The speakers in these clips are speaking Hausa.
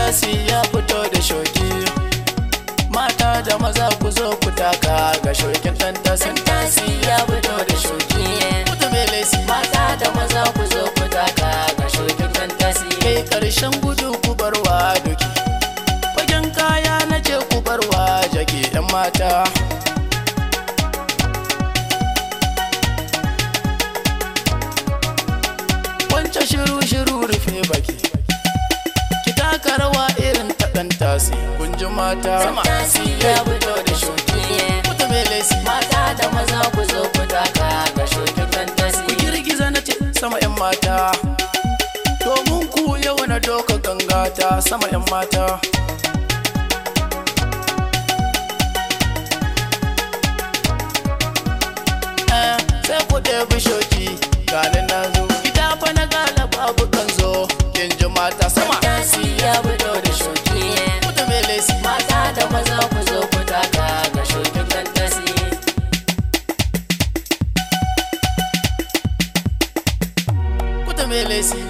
tasi ya fito da shoki mata da maza ku zo ku taka ga shokin dan tasin tasi ya fito da shoki kuta mai lesi Mata da maza ku zo ku taka ga shokin dan tasi. kai karshen gudu ku barwa doki fagen kaya na ce ku barwa jage yan mata wancan shiru shiru rufe baki ki taka rawa irin ta dan tasi kun ji mata Tasi ya fito da shoki. kuta mai lesi Mata da maza ku zo ku taka ga shokin dan tasi. ku girgiza na ce sama yan mata domin ku yau na doka gangata sama yan mata Eh, sai ku ɗebi shoki gani na zo gida fa na gala babu kan zo kin ji mata sama Tasi ya fito da shoki. kuta mai lesi Mata da maza ku zo ku taka ga shokin dan tasi. kuta mai lesi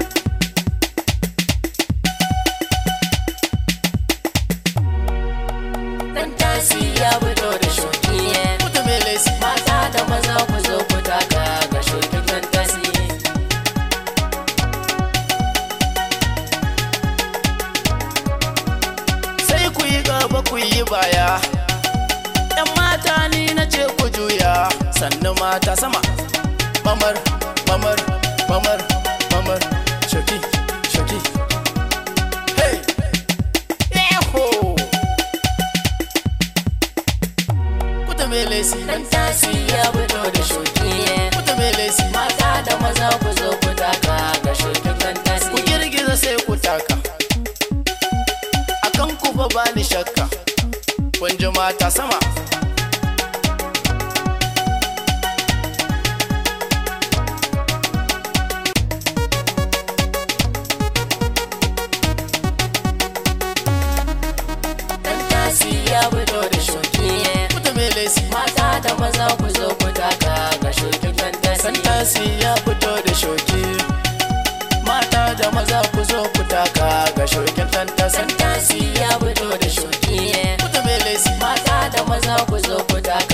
Dan tasi ya fito da shoki. kuta mai lesi Mata da maza ku zo ku taka ga shokin dan tasi. sai ku yi gaba ku yi baya yan mata ni na ce ku juya sannu mata sama mamar mamar mamar mamar shoki shoki hey yeho kuta mai lesi Dan tasi ya fito da shoki. kuta mai lesi Mata da maza ku zo ku taka ga shokin dan tasi. ku girgiza sai ku taka akan ku fa ba ni shakka kun ji mata sama Dan tasi ya fito da shoki. kuta mai lesi Mata da maza ku zo ku taka ga shokin dan tasi. Santasi ya fito da shoki mata da maza ku zo ku taka ga shokin tantasi Dan tasi ya fito da shoki. kuta mai lesi Mata da maza ku zo ku taka